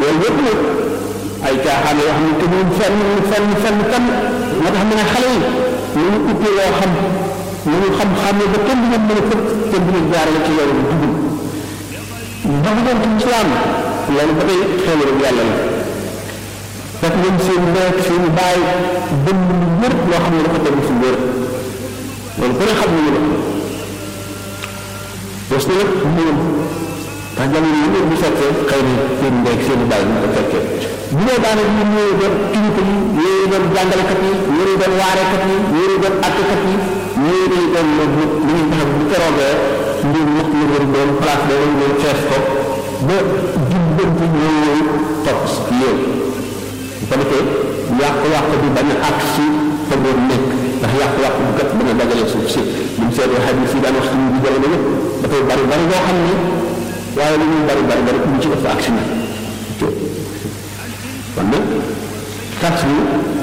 loolu yëpp nag ay caaxaan yoo xam ne te ñun fenn fenn fenn fenn moo tax mu ne xale yi nañu uppe loo xam nañu xam-xam ne ba kenn du leen mën a fëkk kenn du leen jaarale ci yoon bu dugg ndax doon ci islam loolu ba tey xéewal ak yàlla la fekk ñoom seen nekk seen baay bënn lu wér loo xam ne dafa tegu fu wér loolu ku ne xam nañu la parce que nag moom ndax jamono yi bu fekkee xëy na seen ndey seen baay ñu ko fekkee bu dee daanaka ñun ñoo doon kilifa yi ñoo doon jàngalekat yi ñoo doon waarekat yi ñoo doon attekat yi ñoo doon doon lu ñu tax bu keroogee mbir wax la war doon place ba war doon fees ko ba jubbanti ñoo ñëw topp si yow bu ko defee yàqu-yàqu bi bañ a àgg si fa doon nekk ndax yàqu-yàqu bu kat bañ a dajale suuf si buñ seetee xaj si daan wax suñu bi jamono yëpp dafay bari bari boo xam ne waaye li ñuy bari bari bari ñu ci ëpp ak si na kon nag tas bi